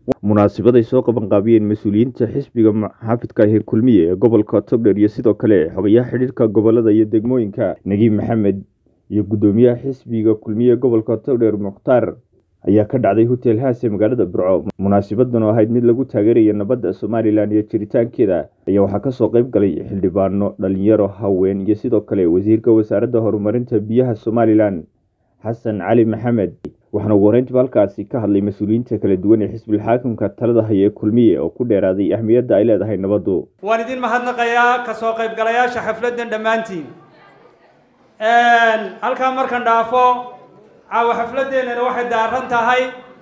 munaasibaday soo qaban qaabiyeen mas-uuliyiinta xisbiga xaafidka ahee kulmiye ee gobolka togdher iyo sidoo kale xogayaha xidhiirka gobolada iyo degmooyinka nagiib maxamed iyo guddoomiyaha xisbiga kulmiye ee gobolka togdher mukhtaar ayaa ka dhacday hotel haase magaalada burco munaasabadan oo ahayd mid lagu taageeraya nabadda somalilan iyo jiritaankeeda ayaa waxaa kasoo qayb galay xildhibaano dhalinyaro haween iyo sidoo kale wasiirka wasaaradda horumarinta biyaha somalilan xasan cali maxamed waxaana ugu horeyntiba halkaasi ka hadlay mas-uuliyiinta kala duwan ee xisbilxaakimka talada haya ee kulmiye oo ku dheeraaday ahmiyadda ay leedahay nabaddu waan idin mahadnaqayaa kasoo qaybgalayaasha xafladdan dhammaantiin halkaa markan dhaafo caawa xafladeennana waxay daaran tahay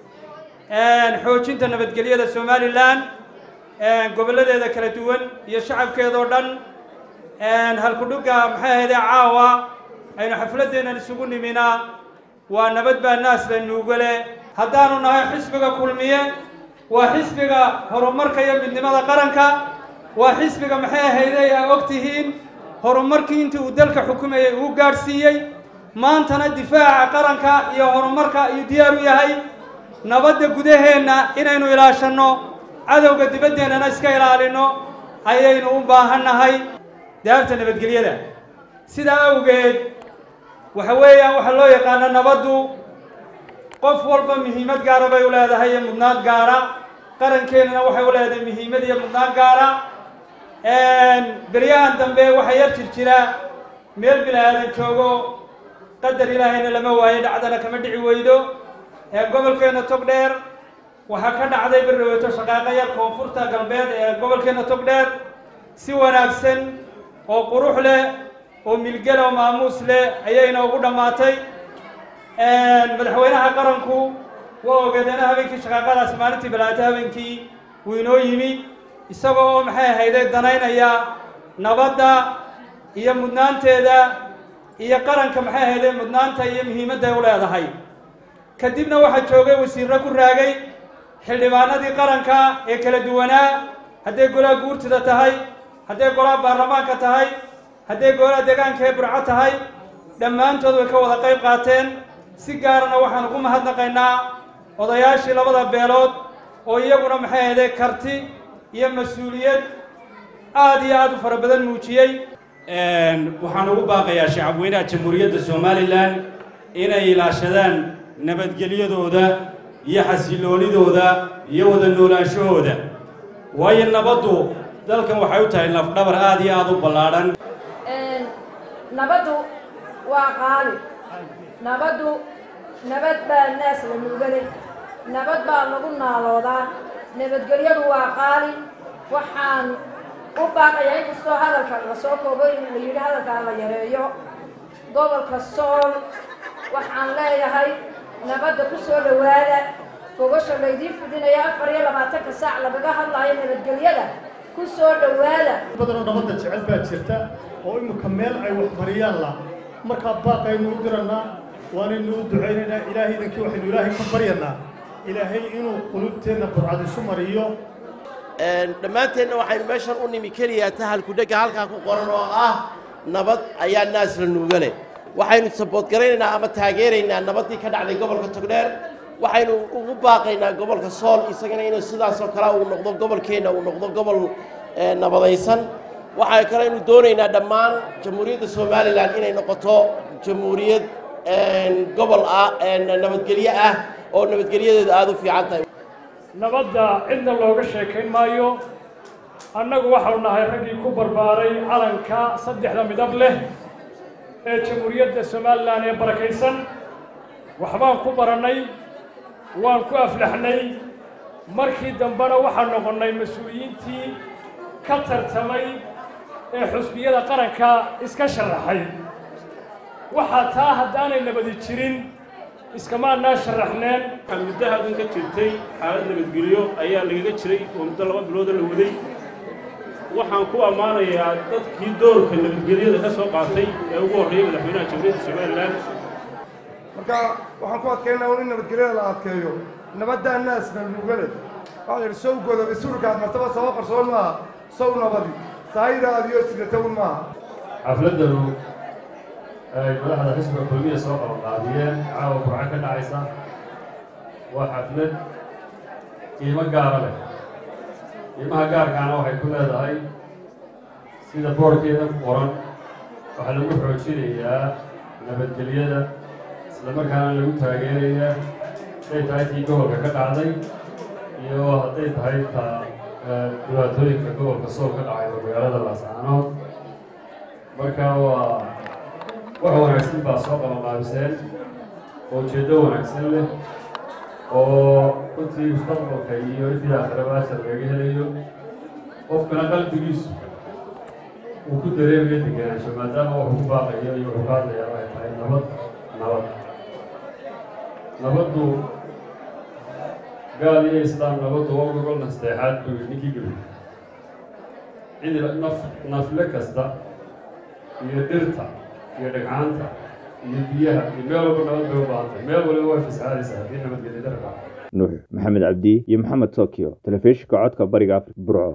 xoojinta nabadgelyada somalilan gobolladeeda kala duwan iyo shacabkeedao dhan halkudhugga maxay ahaydee caawa aynu xafladdeennan isugu niminaa waa nabad baa naas la nuugale haddaanu nahay xisbiga kulmiye waa xisbiga horumarka iyo midnimada qaranka waa xisbiga maxay ahayday aa og tihiin horumarkii intii uu dalka xukumayay uu gaadhsiiyey maantana difaaca qaranka iyo horumarka ayuu diyaar u yahay nabadda gudaheenna inaynu ilaashanno cadowga dibaddeenana iska ilaalino ayaynu u baahannahay daarta nabadgelyada sidaa awgeed waxa weeyaan waxaa loo yaqaana nabaddu qof walba muhiimad gaara bay u leedahay iyo mudnaan gaara qarankeenana waxay u leedahay muhiimad iyo mudnaan gaara beryahan dambe waxaa yar jir jira meel bilaadan joogo qadar ilaahayna lama waayo dhacdana kama dhici weydo ee gobolkeena togdheer waxaa ka dhacday berdhaweeto shaqaaqo yar koonfurta galbeed ee gobolkeena togdheer si wanaagsan oo qurux leh oo milgel oo maamuus leh ayay inoogu dhammaatay madaxweynaha qaranku waa ogeedeena habeenkii shaqaaqadaasi maalintii balaato habeenkii wuu inoo yimi isagoo oo maxay ahayday danaynaya nabadda iyo mudnaanteeda iyo qaranka maxay ahayday mudnaanta iyo muhiimadda ay u leedahay kadibna waxaa joogay wasiirro ku raagay xildhibaanadii qaranka ee kala duwanaa hadday golaha guurtida tahay hadday golaha baarlamaanka tahay hadday golaha deegaanka ee burco tahay dhammaantood way ka wada qayb qaateen si gaarana waxaan ugu mahadnaqaynaa odayaashii labada beelood oo iyaguna maxay ahayday karti iyo mas-uuliyad aada iyo aada u fara badan muujiyey waxaan ugu baaqayaa shacabweynaha jamhuuriyadda somalilan inay ilaashadaan nabadgelyadooda iyo xasiloonidooda iyo wada noolaanshahooda waayo nabaddu dalkan waxay u tahay lafdhabar aada iyo aada u ballaadhan nabaddu waa qaali nabaddu nabad baa naas la nuugale nabad baa lagu naaloodaa nabadgelyadu waa qaali waxaan u baaqayaa inkastoo hadalka lasoo koobo in la yidhi hadalkaa la yareeyo gobolka sool waxaan leeyahay nabadda ku soo dhowaada gogasha laydiin fidinaya afar iyo labaatanka saac lagaga hadlayo nabadgelyada ku soo dhowaada badanoo nabadda jecel baa jirta oo imika meel ay waxmariyaan la markaa baaqaynu u diranaa waanaynu u ducaynaynaa ilaahay idankii waxaynu ilaahay ka baryanaa ilaahay inuu qulubteenna burcad isu mariyo dhammaanteenna waxaynu meeshan u nimi keliyaa tahalkudhegga halkaa ku qoran oo ah nabad ayaa naas la nuugale waxaynu saboodgaraynaynaa ama taageeraynaa nabaddii ka dhacday gobolka togdheer waxaynu ugu baaqaynaa gobolka sool isagana inuu sidaasoo kale uu noqdo gobolkeenna uu noqdo gobol nabadaysan waxaa kaleynu doonaynaa dhammaan jamhuuriyadda somalilan inay noqoto jamhuuriyad gobol ah nabadgelyo ah oo nabadgelyadeedu aada u fiican tahay nabadda cidna looga sheekayn maayo annagu waxaanu nahay raggii ku barbaaray calanka saddexda midab leh ee jamhuuriyadda somalilan ee barakaysan waxbaan ku barannay waan ku aflaxnay markii dambena waxaan noqonnay mas-uuliyiintii ka tartamay ee xusbiyada qaranka iska sharaxay waxaa taa haddaanay nabadi jirin iskamaanaa sharaxneen muddo halkan ka jirtay xaalad nabadgelyo ayaa lagaga jiray oo muddo laba bilooda la waday waxaan ku ammaanayaa dadkii doorka nabadgelyada ka soo qaatay ee ugu horreeyay madaxweynaha jamhuuriyadda somalilan marka waxaan ku adkaynaa un in nabadgelyada la adkeeyo nabaddaa naasna nuugale waxaa la yidhi sow godobe surkaad martaba saba qarsoon maaha sow nabadi saayidaad iyo sigatawn maaha xafladdanu ay madaxda xisbiga kulmiya soo qabanqaabiyeen caawa burco ka dhacaysa waa xaflad qiimo gaara leh qiimaha gaarkaana waxay ku leedahay sida boorkeeda ku qoran waxaa lagu xoojinayaa nabadgelyada islamarkaana lagu taageerayaa hadday tahay tii gobolka ka dhacday iyo hadday tahay ta dhibaatooyinka gobolka soo ka dhacay oo magaalada laascaanood marka waa wax wanaagsan baa soo qabanqaabiseen oo ujeeddo wanaagsan leh oo runtii mustaqbalka iyo intii aakhirabaasha laga helayo qofkana qalbigiisu uu ku dareemayo degenaansho maadaama wuxuu ku baaqayo iyo wuxuu ka hadlayaa ay tahay nabad nabad nabaddu gaal iyo islaam nabaddu waa gogol nasteexaad buu yidhi ninkii gebi cidi naf nafle kasta iyo dhirta iyo dhagcaanta iyo biyaha iyo meel walba nabad bay u baahantay meel waliba way fasahaadaysaa haddii nabadgelyo darka nuux maxamed cabdi iyo maxamed tokyo telefishinka codka bariga afrika burco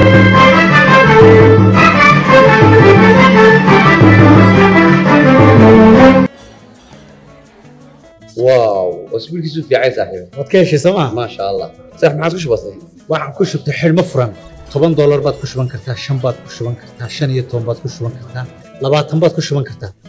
واو اسبوع كيسو في عايز صاحبي waad ka heshay sooma ما شاء الله صح ما عادش بسيط waxaan ku shubtay xidhmo furan toban doolar baad ku shuban kartaa shan baad ku shuban kartaa shan iyo toban baad ku shuban kartaa labaatan baad ku shuban kartaa